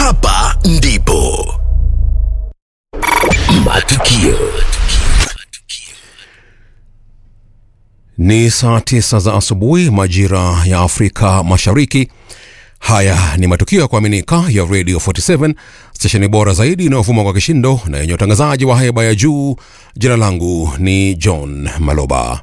Hapa ndipo matukio Ni saa tisa za asubuhi majira ya Afrika Mashariki. Haya ni matukio ya kuaminika ya Radio 47 stesheni bora zaidi inayovuma kwa kishindo na yenye utangazaji wa haiba ya juu. Jina langu ni John Maloba.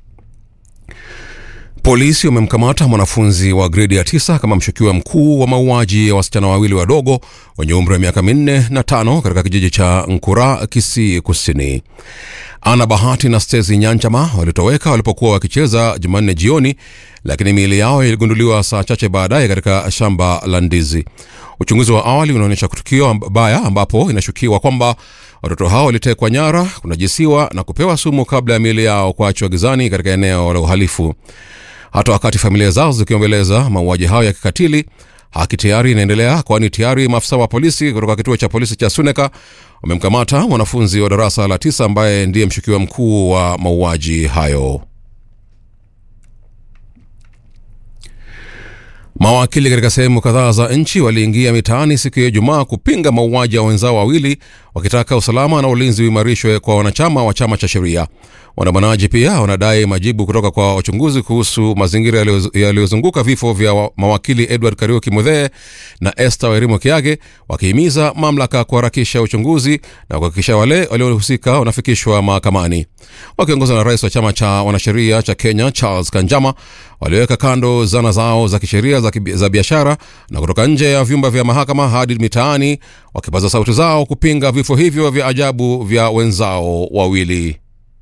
Polisi wamemkamata mwanafunzi wa gredi ya tisa kama mshukiwa mkuu wa mauaji ya wasichana wawili wadogo wenye umri wa miaka minne na tano katika kijiji cha Nkura, Kisii Kusini. Ana Bahati na Stesi Nyanchama walitoweka walipokuwa wakicheza Jumanne jioni, lakini miili yao iligunduliwa saa chache baadaye katika shamba la ndizi. Uchunguzi wa awali unaonyesha tukio baya ambapo inashukiwa kwamba watoto hao walitekwa nyara, kunajisiwa na kupewa sumu kabla ya miili yao kuachwa gizani katika eneo la uhalifu. Hata wakati familia zao zikiombeleza mauaji hayo ya kikatili, haki tayari inaendelea, kwani tayari maafisa wa polisi kutoka kituo cha polisi cha Suneka wamemkamata mwanafunzi wa darasa la tisa ambaye ndiye mshukiwa mkuu wa mauaji hayo. Mawakili katika sehemu kadhaa za nchi waliingia mitaani siku ya Ijumaa kupinga mauaji ya wenzao wawili, wakitaka usalama na ulinzi uimarishwe kwa wanachama wa chama cha sheria. Waandamanaji pia wanadai majibu kutoka kwa wachunguzi kuhusu mazingira yaliyozunguka vifo vya mawakili Edward Kariuki Muthee na Esther Wairimu Kiage, wakihimiza mamlaka kuharakisha uchunguzi na kuhakikisha wale waliohusika wanafikishwa mahakamani. Wakiongozwa na rais wa chama cha wanasheria cha Kenya Charles Kanjama, waliweka kando zana zao za kisheria za, za biashara na kutoka nje ya vyumba vya mahakama hadi mitaani, wakipaza sauti zao kupinga vifo hivyo vya ajabu vya wenzao wawili.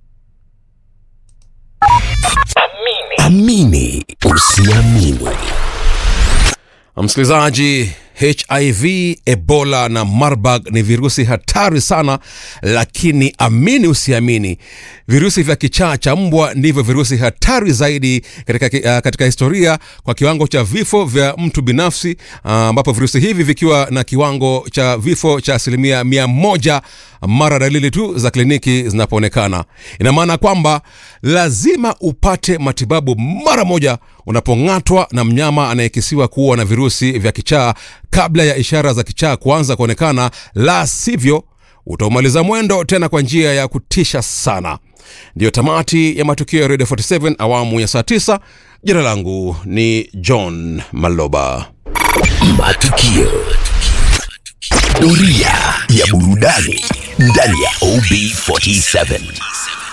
amini usiamini. Msikilizaji, HIV, Ebola na Marburg ni virusi hatari sana, lakini amini usiamini, virusi vya kichaa cha mbwa ndivyo virusi hatari zaidi katika, uh, katika historia kwa kiwango cha vifo vya mtu binafsi, ambapo uh, virusi hivi vikiwa na kiwango cha vifo cha asilimia mia moja mara dalili tu za kliniki zinapoonekana. Ina maana kwamba lazima upate matibabu mara moja unapong'atwa na mnyama anayekisiwa kuwa na virusi vya kichaa kabla ya ishara za kichaa kuanza kuonekana, la sivyo utaumaliza mwendo tena kwa njia ya kutisha sana. Ndiyo tamati ya matukio ya Radio 47 awamu ya saa 9. Jina langu ni John Maloba. Matukio. Doria ya burudani ndani ya OB47.